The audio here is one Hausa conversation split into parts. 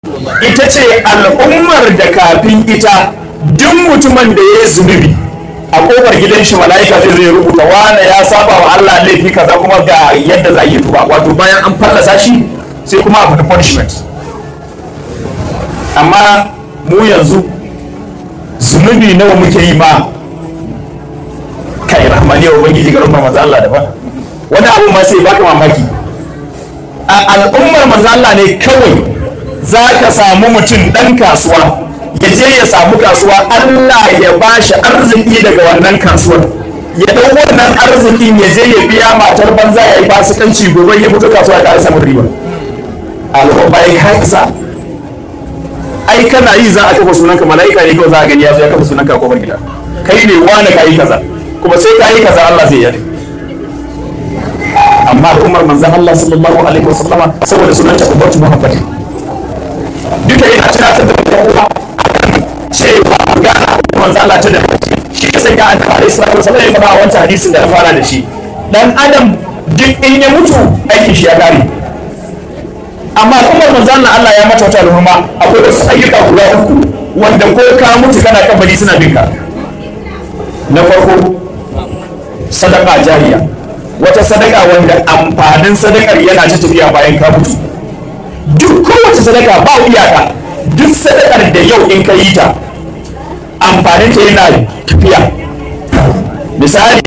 ita ce al'ummar da kafin ita duk mutumin da ya yi zunubi a kofar gidan shi mala'ika zai zai rubuta wane ya saba wa Allah laifi kaza kuma ga yadda za a yi tuba wato bayan an fallasa shi sai kuma a faɗi punishment amma mu yanzu zunubi nawa muke yi ma kai rahmani wa ubangiji garin manzo Allah da ba wani abu ma sai baka mamaki a al'ummar manzo Allah ne kawai za ka samu mutum ɗan kasuwa ya je ya samu kasuwa Allah ya ba shi arziki daga wannan kasuwar ya ɗau wannan arzikin ya je ya biya matar banza ya yi fasikanci gobe ya fito kasuwa ya ƙara samun riba al'umma ya kai isa ai kana yi za a kafa sunanka mala'ika ne kawai za a gani ya zo ya kafa sunanka a kofar gida kai ne wani ka yi kaza kuma sai ka yi kaza Allah zai yi amma al'ummar manzan Allah sallallahu alaihi wasallama saboda sunanta ummatu muhammadi duka yana tunatar da kowa cewa gana manzan Allah ta da shi ya sanya an fara Isra'ila wasallam ya fara a wancan hadisin da na fara da shi dan adam duk in ya mutu aikin shi ya kare amma al'ummar manzan Allah Allah ya mata wata al'umma akwai wasu ayyuka guda uku wanda ko ka mutu kana kabari suna bin ka na farko sadaka jariya wata sadaka wanda amfanin sadakar yana ta tafiya bayan ka mutu duk kowace sadaka ba iyaka duk sadakar da yau in ka yi ta amfanin ta yana tafiya misali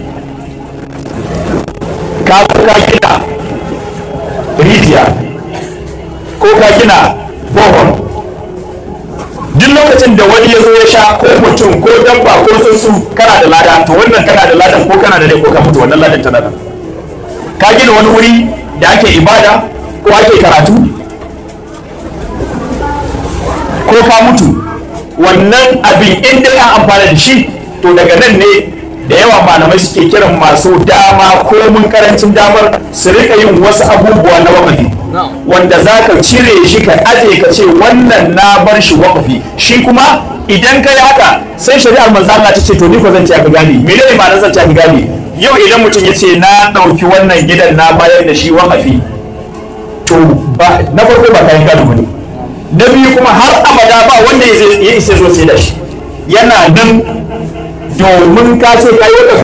ka ka gina rijiya ko ka gina bohol duk lokacin da wani ya zo ya sha ko mutum ko dabba ko tsuntsu kana da lada to wannan kana da ladan ko kana da rai ko ka mutu wannan ladan tana nan ka gina wani wuri da ake ibada ko ake karatu ko ka mutu wannan abin inda ka amfana da shi to daga nan ne da yawa malamai suke kiran masu dama ko mun karancin damar su rika yin wasu abubuwa na wakafi wanda za ka cire shi ka aje ka ce wannan na bar shi wakafi shi kuma idan ka yi haka sai shari'ar manzo Allah ta ce to ni ko zan ci aka gane me ne ma zan ci aka gane yau idan mutum ya ce na ɗauki wannan gidan na bayar da shi wakafi to ba na farko ba kayan gado bane na biyu kuma har abada ba wanda ya isa zo sai da shi yana nan domin ka ce ka yi wakafi